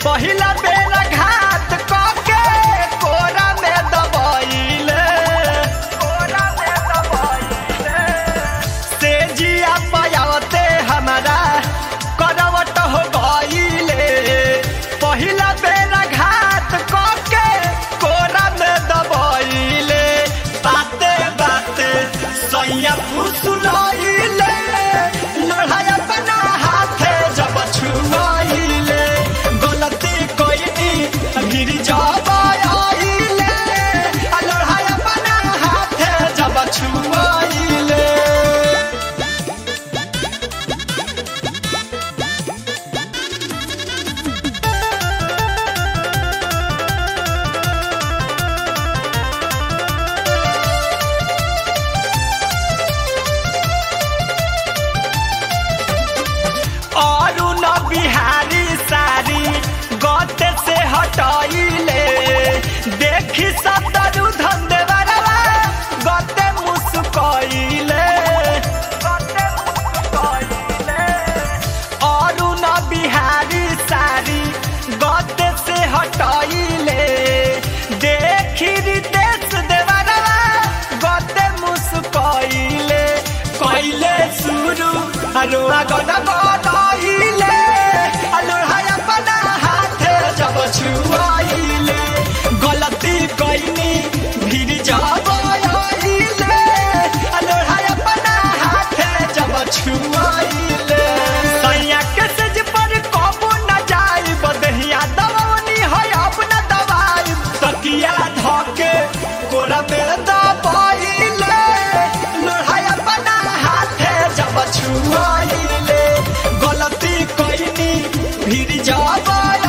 पहिला बेर घात कके कोरा में दबैले कोरा में दबैले से जिया पयावते हमारा करवट हो गईले पहिला बेर घात कके कोरा में दबैले बाते बाते सैया फुसुलैले लड़ाई अपना हाथे जब छुआइले गलती कोइनी गिर जाबाइले लड़ाई अपना हाथे जब छुआइले अरुण बिहारी सारी गते से हटाइले देखी सतरु धंधेवाला गते मुस्कइले गते मुस्कइले अरुण बिहारी सारी गते से हटाइले देखी रितेश देवाला गते मुस्कइले कइले शुरू अरुआ गना गनाइले अलोहाय अपना हाथे जब छुआइले गलती कइनी भीड़ जाबाइले अलोहाय अपना हाथे जब छुआइले सैया के सज पर कबो न जाई बदहिया दवनी है अपना दवाई तकिया धके कोरा में दबाइले लोहाय अपना हाथे जब छुआइले गलती कइनी भीड़ जाबाइले